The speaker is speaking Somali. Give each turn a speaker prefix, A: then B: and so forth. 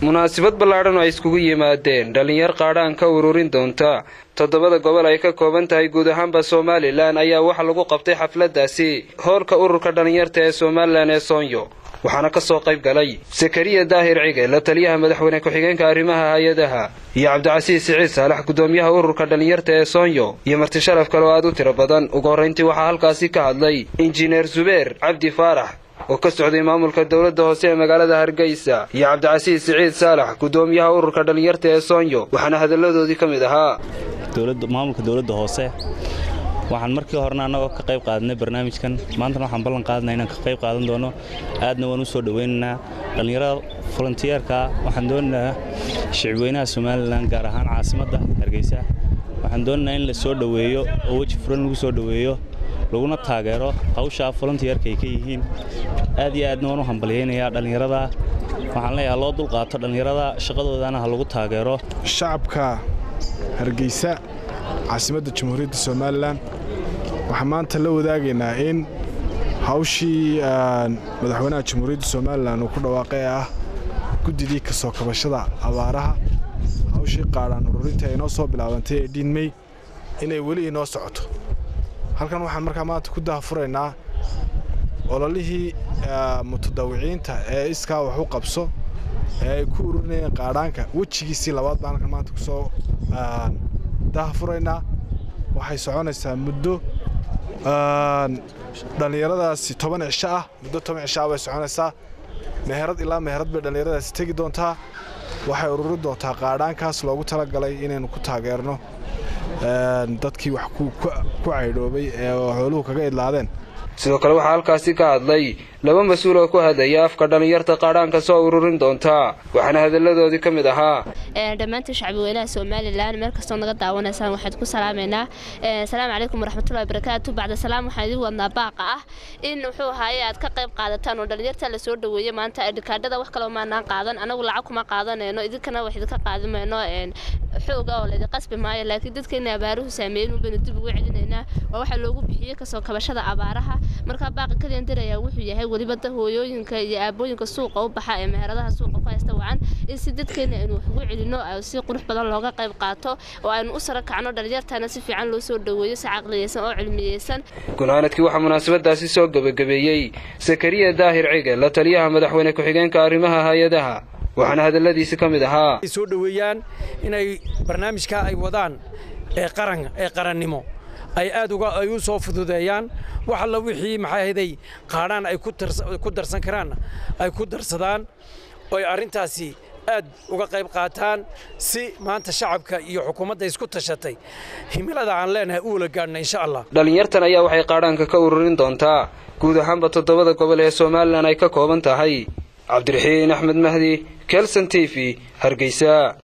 A: munaasabad ballaadhan oo ay iskugu yimaadeen dhallinyar qaadhaan ka ururin doonta toddobada gobol ay ka kooban tahay guud ahaanba somalilan ayaa waxaa lagu qabtay xafladdaasi hoolka ururka dhallinyarta ee somalilan ee soonyo waxaana ka soo qayb galay sakariya daahir cige la taliyaha madaxweyne ku-xigeenka arrimaha hay-adaha iyo cabdicasiis siciid saalax guddoomiyaha ururka dhallinyarta ee soonyo iyo marti sharaf kale oo aad u tiro badan ugu horrayntii waxaa halkaasi ka hadlay injineer zubeer cabdi faarax oo ka socday maamulka dowladda hoose ee magaalada hargeysa iyo cabdicasiis siciid saalax guddoomiyaha ururka dhallinyarta ee soonyo waxaana hadalladoodii ka mid ahaa
B: maamulka dowladda hoose waxaan markii horena annagoo ka qayb qaadanay barnaamijkan maantana waxaan ballan qaadana inaan ka qayb qaadan doono aadna waan u soo dhowaynaynaa dhallinyarada volontiyeerka waxaan doonaynaa shicibweynaha somalilan gaar ahaan caasimadda hargeysa waxaan doonaynaa in la soo dhoweeyo oo weji furan lagu soo dhoweeyo laguna taageero hawshaa volontiyeerka ay ka yihiin aad iyo aadna waan u hambalyaynayaa dhallinyarada waxaan leeyahay loo dulqaato dhallinyarada shaqadoodana ha lagu taageero
C: shacabka hargeysa caasimadda jamhuuriyadda somalilan waxaan maanta la wadaagaynaa in hawshii madaxweynaha jamhuuriyadda somalilan uu ku dhawaaqay ee ah guddidii ka soo kabashada abaaraha hawshii qaadhaan ururinta ay inoo soo bilaabantay ee dhiinmey inay weli inoo socoto halkan waxaan markaa maanta ku dahafuraynaa ololihii mutadawiciinta ee iskaa wax u qabso ee ay ku ururinayeen qaadhaanka wejigiisii labaad baan halkan maanta kusoo dahafuraynaa waxay soconaysaa muddo dhallinyaradaasi toban cisho ah muddo toban cisho ah bay soconaysaa meherad ilaa meherad bay dhallinyaradaasi tegi doontaa waxay ururin doontaa qaadhaankaas loogu talagalay inaynu ku taageerno dadkii wax ku caydhoobay ee xooluhu kaga idlaadeen
A: sidoo kale waxaa halkaasi ka hadlay laba mas-uul oo ku hadlaya afka dhallinyarta qaadhaanka soo ururin doontaa waxaana hadalladoodii ka mid ahaa
D: dhammaantiin shacbiweynaha somalilan meel kastoo naga daawanaysaan waxaad ku salaameynaa asalaamu calaykum waraxmatullahi barakaatu bacda salaam waxaan idin wadnaa baaqa ah in muxuu ahaaye aad ka qayb qaadataan oo dhallinyarta la soo dhoweeye maanta dhikaadhada wax kaloo maanaan qaadan anagu lacag kuma qaadanayno idinkana wax idinka qaadimayno xooga oo laydin qasbi maayo laakiin dadkeena abaaruhu saameeyin unbaynu dib ugu celinaynaa waa waxaa loogu bixiyey kasoo kabashada abaaraha markaa baaqa kaliyan dirayaa wuxuu yahay weliba da hooyooyinka iyo aabooyinka suuqa u baxa ee meheradaha suuqa ku haysta wacan in si dadkeena aynu wax ugu celino si qurux badan looga qayb qaato oo aynu u sara kacno dhalinyartana si fiican loo soo dhoweeyo si caqliyeysan oo cilmiyeysan
A: gunaanadkii waxaa munaasabadaasi soo gebagabeeyey sakariya daahir cige la taliyaha madaxweyne ku-xigeenka arrimaha hay-adaha waxaana hadalladiisi ka mid ahaa
E: soo dhoweeyaan inay barnaamijka ay wadaan ee qaran ee qarannimo ay aad uga ay u soo fududeeyaan wax alla wixii maxay ahaday qaadhaan ay ku darsan karaan ay ku darsadaan oo ay arrintaasi aad uga qayb qaataan si maanta shacabka iyo xukuumadda isku tashatay himilada aan leenahay u wala gaadhna insha allah
A: dhallinyartan ayaa waxay qaadhaanka ka ururin doontaa guud ahaanba toddobada gobol ee somalilan ay ka kooban tahay cabdiraxiin axmed mahdi kelson t v hargeysa